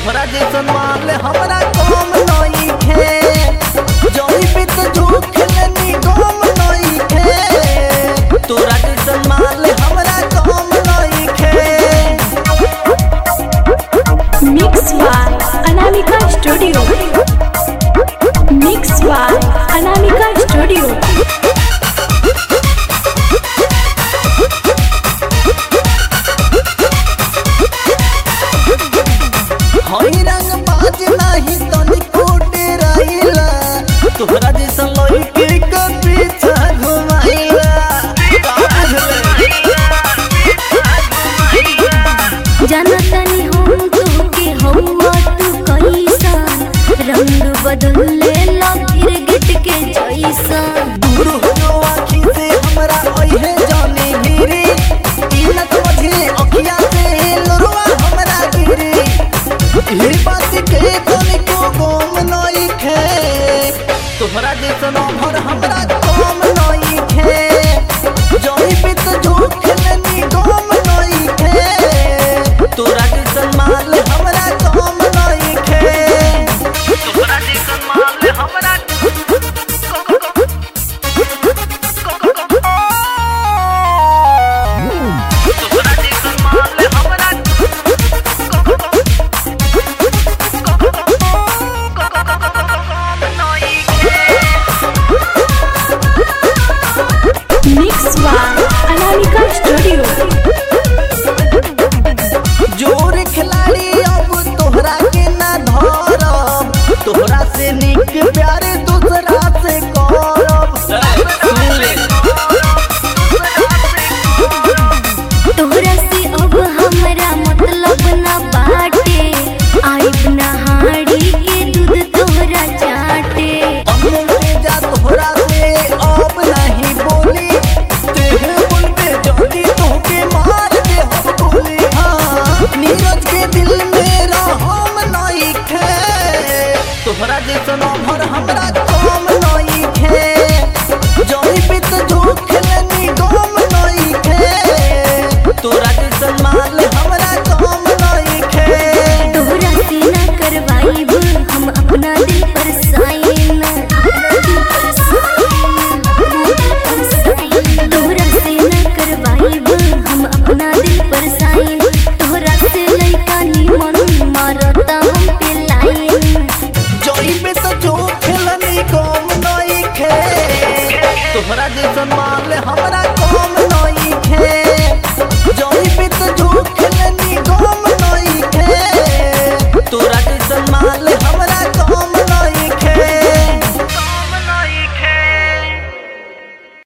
तोहरा जैसन माल हमरा कम नइखे जौनी पे तो झूठ लेनी कम नइखे तोरा जैसन माल हमरा कम नइखे Mix by Anamika Studio. Mix by Anamika Studio. हई रंग बाज नाही तनिको डेराइला तोहरा जैसन लड़की के पीछा घुमाइला जानतनी हम